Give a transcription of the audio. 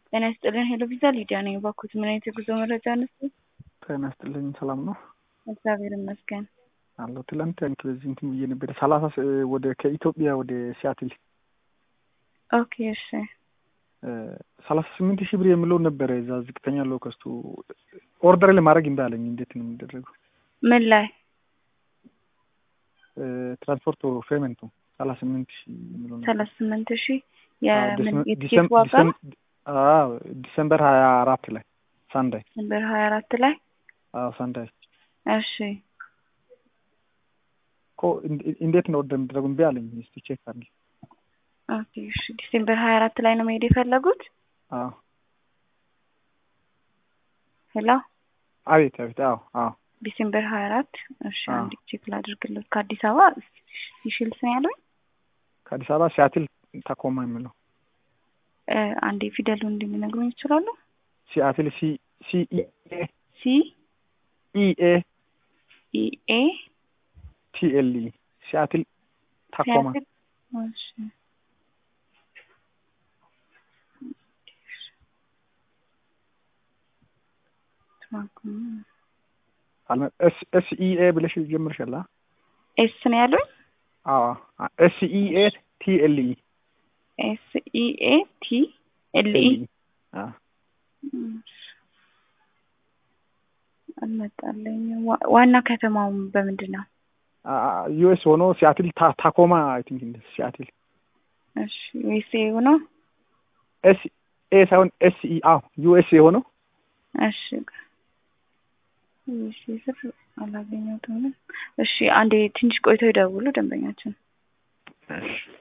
ጤና ይስጥልን ሄሎ ቪዛ ሊዲያ ነኝ። እባክዎት ምን አይነት የጉዞ መረጃ ነሱ? ጤና ይስጥልኝ ሰላም ነው እግዚአብሔር ይመስገን። አለሁ። ትላንት በዚህ እንትን ብዬ ነበረ ሰላሳ ወደ ከኢትዮጵያ ወደ ሲያትል ኦኬ እሺ ሰላሳ ስምንት ሺህ ብር የምለው ነበረ እዛ ዝቅተኛ ለው ከስቱ ኦርደር ለማድረግ እምቢ አለኝ። እንዴት ነው የሚደረገው? ምን ላይ ትራንስፖርት ፔመንቱ ሰላሳ ስምንት ሺህ የምለው ነበር። ሰላሳ ስምንት ሺህ አዎ፣ የትኬት ዲሰም- ዋጋ ዲሰም- አዎ፣ ዲሰምበር ሀያ አራት ላይ ሳንዳይ ነበር ሀያ አራት ላይ አዎ ሳንዳይ እሺ እኮ እንደ- እንዴት ነው ኦርደር የሚደረገው? እምቢ አለኝ። እስቲ ቼክ አድርጊ። ኦኬ እሺ ዲሴምበር ሀያ አራት ላይ ነው መሄድ የፈለጉት? አዎ ሄሎ አቤት አቤት አዎ አዎ ዲሴምበር ሀያ አራት እሺ አዎ። አንድ ቼክ ላድርግለት ከአዲስ አበባ ሲሽልስ ነው ያሉኝ ከአዲስ አበባ ሲያትል ታኮማ የምለው እ፣ አንዴ ፊደሉ እንደሚነግሩኝ ይችላሉ? ሲያትል ሲ ሲ ኢ ኤ ሲ ኢ ኤ ኢ ኤ ቲ ኤል ኢ ሲያትል ታኮማ ሲያትል እሺ አልመ- ኤስ ኤስ ኢ ኤ ብለሽ ጀምርሻል። አ? ኤስ ነው ያሉኝ? አዎ ኤስ ኢ ኤ ቲ ኤል ኢ ኤስ ኢ ኤ ቲ ኤል ኢ አ አልመጣልኝም። ዋ- ዋና ከተማው በምንድን ነው? ዩኤስ ሆኖ ሲያትል ታ- ታኮማ አይ ቲንክ እንደ ሲያትል እሺ ዩኤስ ኤ ነው? ኤስ ኤ ሳይሆን ኤስ ኢ አዎ ዩኤስ የሆነው እሺ ዩኤስ ኤ ስር አላገኘሁትም። እሺ አንዴ ትንሽ ቆይተው ይደውሉ ደንበኛችን እሺ